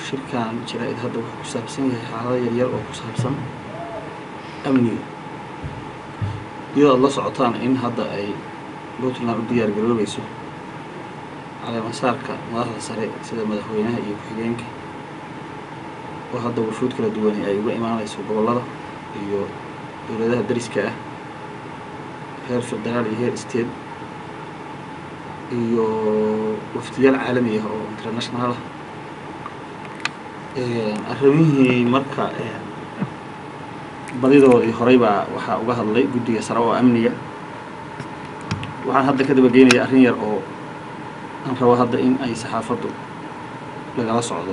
shirkan jaraa-id hadda wuxuu ku saabsan yahay xaalado yaryar oo ku saabsan amniga iyadoo ad la socotaan in hadda ay puntland u diyaar garoobayso caleemasaarka madaxda sare sida madaxweynaha iyo ku-xigeenka oo hadda wufuud kala duwani ay uga imaanayso gobollada iyo dowladaha dariska ah heer federaal iyo heer state iyo waftiyaal caalami ah oo international ah arrimihii marka badidoodii horey baa waxaa uga hadlay guddiga sare oo amniga waxaan hadda ka dabageynayaa arrin yar oo aan rabo hadda in ay saxaafaddu lagala socdo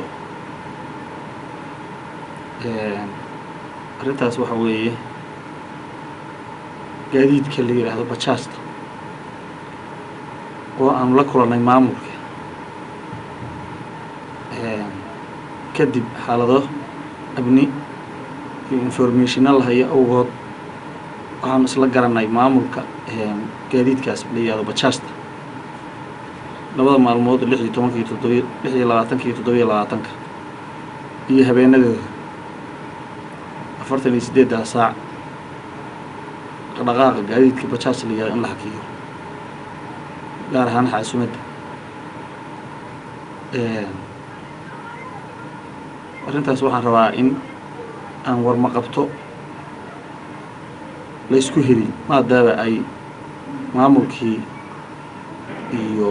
arrintaas waxa weeye gaadiidka la yidhaahdo bajaasta oo aanu la kulannay maamulka kadib xaalado abni iyo informationa la hayo awgood waxaanu isla garanay maamulka gaadiidkaas la yihahdo bajaasta labada maalmood lix iyo tobanka iyo toddobiy lix iyo labaatanka iyo toddobiyo labaatanka iyo habeenadooda afartan iyo siddeeddaa saac dhaqdhaqaaqa gaadiidka bajaasta la yihahdo in la hakiyo gaar ahaan xaasumadda arrintaas waxaan rabaa in aan warma qabto la ysku heli maadaaba ay maamulkii iyo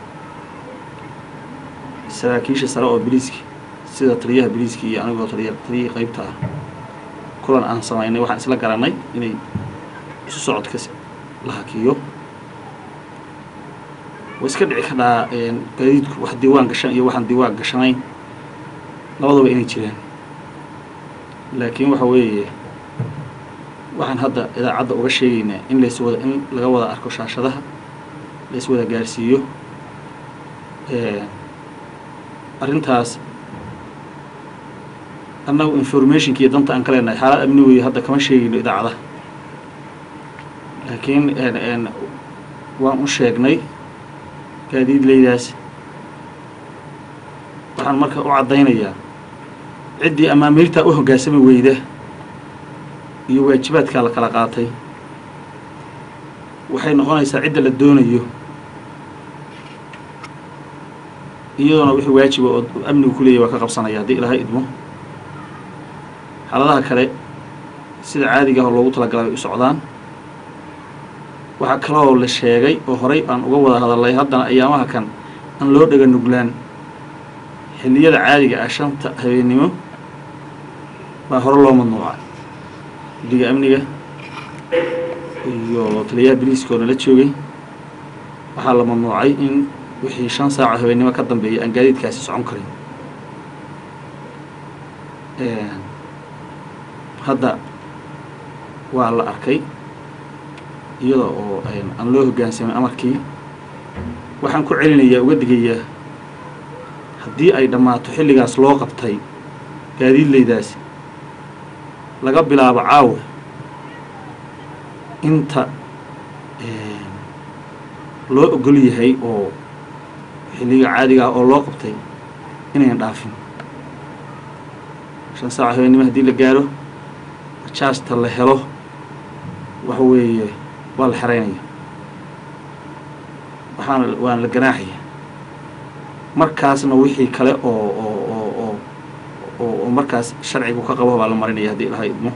saraakiisha sare oo biliiska sida taliyaha biliiska iyo anigoo taliya taliyihii qeybta ah kulan aan samaynay waxaan isla garanay inay isu socodka la hakiyo way iska dhici kadhaa gaadiidku wax diiwaan gashan iyo waxaan diiwaan gashanayn labadaba inay jiraan laakiin waxa weeye waxaan hadda idaacadda uga sheegaynaa in lays wada in laga wada arko shaashadaha lays wada gaarsiiyo arrintaas annagu informationka iyo danta aan ka leenahay xaalad amni weeye hadda kama sheegayno idaacadaha laakiin waan u sheegnay gaadiidleydaas waxaan marka u caddaynayaa ciddii amaamiirtaa u hoggaansami weyda iyo waajibaadkaa la kala qaatay waxay noqonaysaa cidda la doonayo iyadoona wixii waajiba oo amnigu ku leeyahy waa ka qabsanaya haddii ilaahay idmo xaaladaha kale sida caadiga ah oo loogu talagalay bay u socdaan waxaa kaloo la sheegay oo horay aan uga wada hadalnay haddana ayaamaha kan aan loo dhega nuglaan xilliyada caadiga ah shanta habeennimo baa hore loo madnuucay guddiga amniga iyo taliyaha biliiska oo nala joogay waxaa la mamnuucay in wixii shan saaco habeennimo ka dambeeya aan gaadiidkaasi socon karin hadda waa la arkay iyada oo aan loo hoggaansamin amarkii waxaan ku celinayaa uga digayaa haddii ay dhammaato xilligaas loo qabtay gaadiidleydaasi laga bilaabo caawa inta loo ogol yahay oo xilliga caadiga ah oo loo qabtay inayan dhaafin shan saaco habeennimo haddii la gaaro bajaasta la helo waxa weeye waa la xeraynaya waxaana waana la ganaaxaya markaasna wixii kale oo oo oo oo oo oo markaas sharcigu ka qabo baa la marinaya haddii ilahay idmo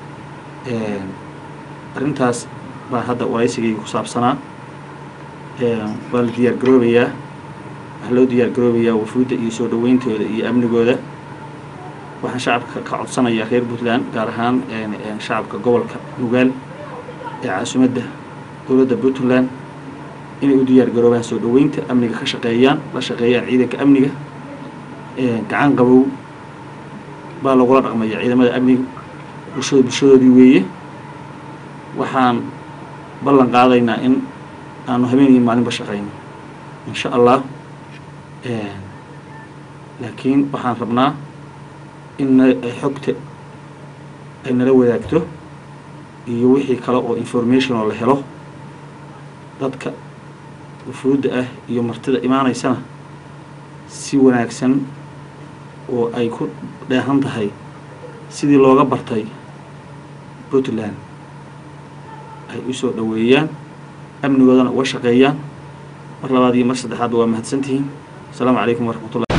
arrintaas baa hadda waraysigayga ku saabsanaa waa la diyaar garoobayaa waxaa loo diyaar garoobayaa wafuudda iyo soo dhaweyntooda iyo amnigooda waxaan shacabka ka codsanayaa reer puntland gaar ahaan shacabka gobolka nugaal ee caasimadda dowladda puntland inay u diyaar garoobaan soo dhoweynta amniga ka shaqeeyaan la shaqeeyaan ciidanka amniga gacan qabow baa lagula dhaqmaya ciidamada amniga bulshada bulshadoodii weeye waxaan ballan qaadaynaa in aanu habeen iyo maalinba shaqayno insha allah laakiin waxaan rabnaa in xogta ay nala wadaagto iyo wixii kale oo information oo la helo dadka wufuudda ah iyo martida imaanaysana si wanaagsan oo ay ku dheehan tahay sidii looga bartay puntland ay u soo dhoweeyaan amnigoodana uga shaqeeyaan mar labaad iyo mar saddexaadba waa mahadsantihiin asalaamu calaykum waraxmatullah